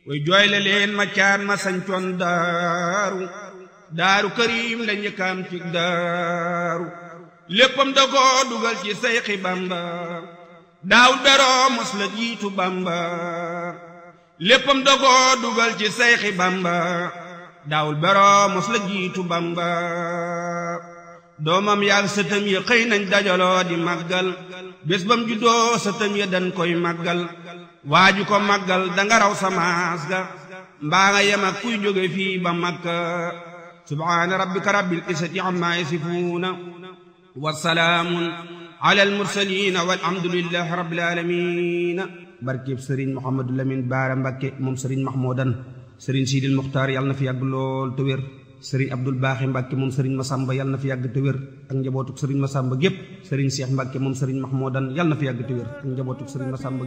way jooyle leen ma caan ma sañcoon daaru daaru karim la njëkkaam ci daaru léppam da ko dugal ci sayxi bamba daawul beroo mos la jiitu bamba léppam da ko dugal ci sayxi bamba daawul beroo mos la jiitu bamba doomam yaag sëtam ya xëy nañ dajaloo di màggal bés bam juddoo sëtam ya dañ koy màggal waaju ko màggal danga raw samaas ga mbaa nga yem ak kuy jóge fii ba makka subhaana rabbika rabbil izzati amma yasifuuna wa salaamun ala al mursaliin walhamdulillahi rabbil aalamiin barkeb sëriñ Mouhamadou Lamine Baara Mbakke moom sëriñ Mahmoudan sëriñ Sidil Muxtaar yàlla na fi yàgg lool te wér sëriñ Abdul Baaxi Mbàkke moom sëriñ Masamba yàlla na fi yàgg te wér ak njabootuk sëriñ Masamba gépp sëriñ Seex Mbàkke moom sëriñ Mahmoudan yàlla na fi yàgg te wér ak njabootuk sëriñ Masamba